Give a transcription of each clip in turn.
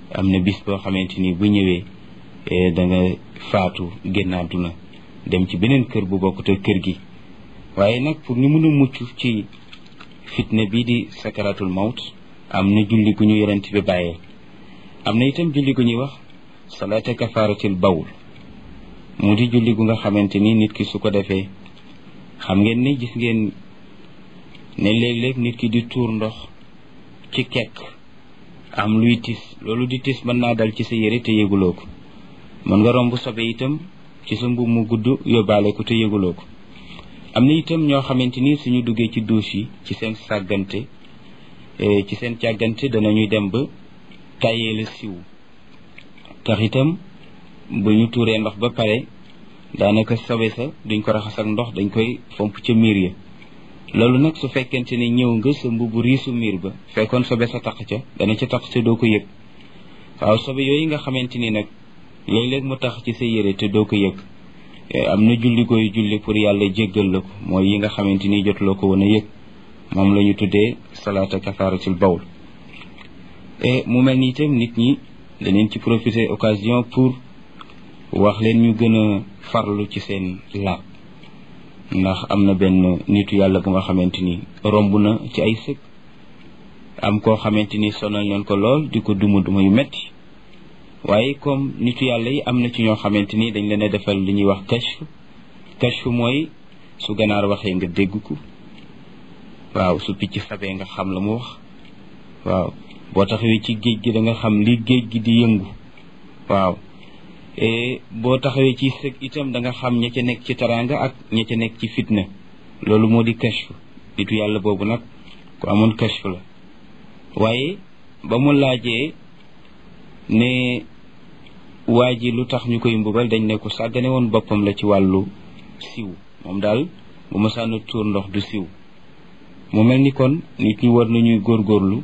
am na bis boo xamante ni bu ñëwee da nga faatu génn àdduna dem ci beneen kër bu bokkut ak kër gi waaye nag pour ñu mën a mucc ci fitna bii di sakaratul mawt am na julli gu ñu yonent bi bàyyee am na itam julli gu ñuy wax salaata kafaaratil bawl mu di julli gu nga xamante ni nit ki su ko defee xam ngeen ni gis ngeen ne léeg-léeg nit ki di tuur ndox ci kekk am luy tis loolu di tis mën naa dal ci sa yére te yëguloo ko mën nga romb sobe itam ci sa mbubb mu gudd yóbbaale ko te yëguloo ko am na itam ñoo xamante ni suñu duggee ci douche yi ci seen sàggante ci seen càggante danañuy dem ba tàyyee la siw tax itam bu ñu tuuree ndox ba pare daanaka sobe sa duñ ko raxas ak ndox dañ koy fomp ca miir ya loolu nag su fekkente ne ñëw nga sa mbubu riisu miir ba fekkoon sobe sa taq ca dana ca taq te doo ko yëg waaw sobe yooyu nga xamante ni nag léeg-léeg mu tax ci sa yére te doo ko yëg am na julli gooy julli pour yàlla jéggal la ko mooy yi nga xamante ni jotuloo ko woon a yëg moom la ñu tuddee salaata kafaaratil bawl mu mel ni itam nit ñi daneen ci profiter occasion pour wax leen ñu gën a farlu ci seen laab ndax am na benn nitu yàlla bu nga xamante ni romb na ci ay sëg am koo xamante ni sonal leen ko lool di ko duma duma yu metti waaye comme nitu yàlla yi am na ci ñoo xamante ni dañ leen a defal li ñuy wax kashf kashf mooy su ganaar waxee nga dégg ko waaw su picc sabee nga xam la mu wax waaw boo taxawee ci géej gi da nga xam li géej gi di yëngu waaw boo taxawee ci sëg itam da nga xam ña ca nekk ci taraanga ak ña ca nekk ci fitna loolu moo di kashf nitu yàlla boobu nag ku amoon kashf la waaye ba mu laajee ne waa ji lu tax ñu koy mbugal dañ ne ko sàggane woon boppam la ci wàllu siw moom daal bu ma sànn tuur ndox du siw mu mel ni kon nit ñi war nañuy góorgóorlu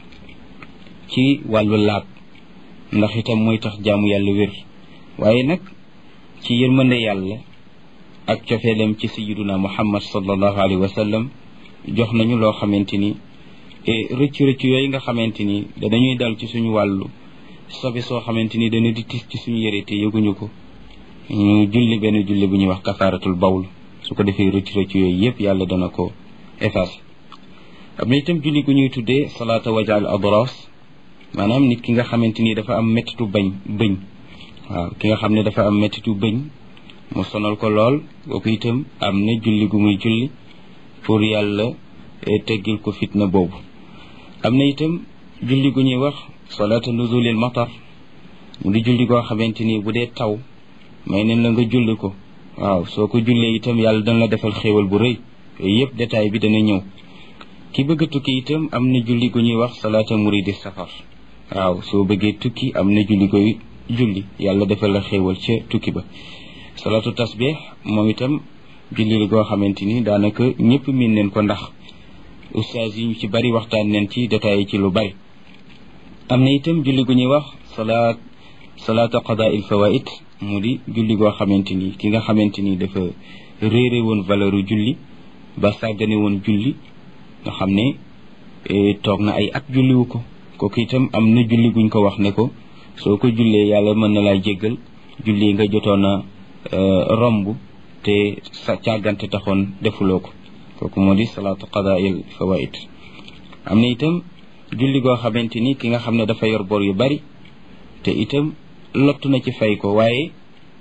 ci wàllu laab ndax itam mooy tax jaamu yàlla wér waaye nag ci yërmande yàlla ak cofeelam ci sayiduna muhammad sallallahu alayhi wa sallam jox nañu loo xamante ni rëccu rëccu yooyu nga xamante ni danañuy dal ci suñu wàllu sobe soo xamante ni dana di tis ci suñu yére te yëguñu ko ñu julli benn julli bu ñuy wax kafaaratul bawl su ko defee rëccu rëccu yooyu yëpp yàlla dana ko effacer am na itam julli gu ñuy tuddee salaata wajaal adras maanaam nit ki nga xamante ni dafa am mettitu bañ bëñ waaw ki nga xam ne dafa am mettitu bëñ mu sonal ko lool kooku itam am na julli gu muy julli pour yàlla teggil ko fitna boobu am na itam julli gu ñuy wax salaata nuzulil matar mu di julli goo xamante ni bu dee taw may neen la nga julli ko waaw soo ko jullee itam yàlla dana la defal xéewal bu rëy yooyu yëpp détail bi dana ñëw ki bëgg a tukki itam am na julli gu ñuy wax salaata muridi safar waaw soo bëggee tukki am na julli koy julli yàlla defal la xéewal ca tukki ba salaatu tasbih moom itam julli la goo xamante ni daanaka ñëpp miin neen ko ndax ustaas yi ñu ci bari waxtaan neen ci détail ci lu bari am na itam julli gu ñuy wax salaat salaata qadaa il fawaid mu di julli goo xamante ni ki nga xamante ni dafa réere woon valeur julli ba sàggane woon julli nga xam ne toog na ay at julliwu ko kooku itam am na julli guñ ko wax ne ko soo ko jullee yàlla mën na laa jéggal julli nga jotoon a romb te sa càggante taxoon defuloo ko kooku moo di salaatu qadaa'il fawaid am na itam julli goo xamante ni ki nga xam ne dafa yor bor yu bari te itam lottu na ci fay ko waaye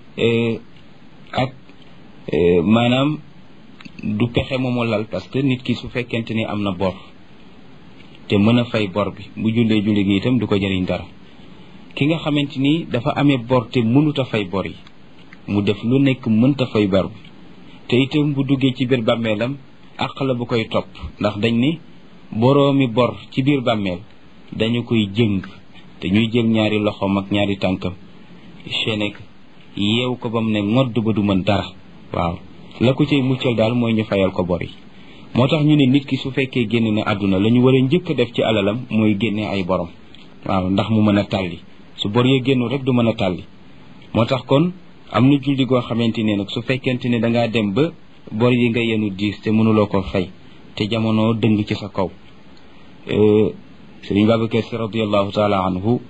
ak maanaam du pexe moomu lal parce que nit ki su fekkente ni am na bor te mën a fay bor bi bu jullee julli gi itam du ko jëriñ dara ki nga xamante ni dafa amee bor te mënut a fay bor yi mu def lu nekk mënta fay bor bi te itam bu duggee ci biir bàmmeelam àq la bu koy topp ndax dañ ni boroomi bor ci biir bàmmeel dañu koy jëng te ñuy jël ñaari loxoom ak ñaari tànkam chenek yeew ko ba mu ne ngodd ba du mën dara waaw la ko cay muccal daal mooy ñu fayal ko bor yi moo tax ñu ne nit ki su fekkee génn na àdduna la ñu war a njëkk a def ci alalam mooy génne ay borom waaw ndax mu mën a tàlli su bor yee génnu rek du mën a tàlli moo tax kon am na julli goo xamante ne nag su fekkente ne dangaa dem ba bor yi nga yenu diis te mënuloo ko fay te jamono dëng ci sa kaw sëriñ Babacar Si radiallahu taala anhu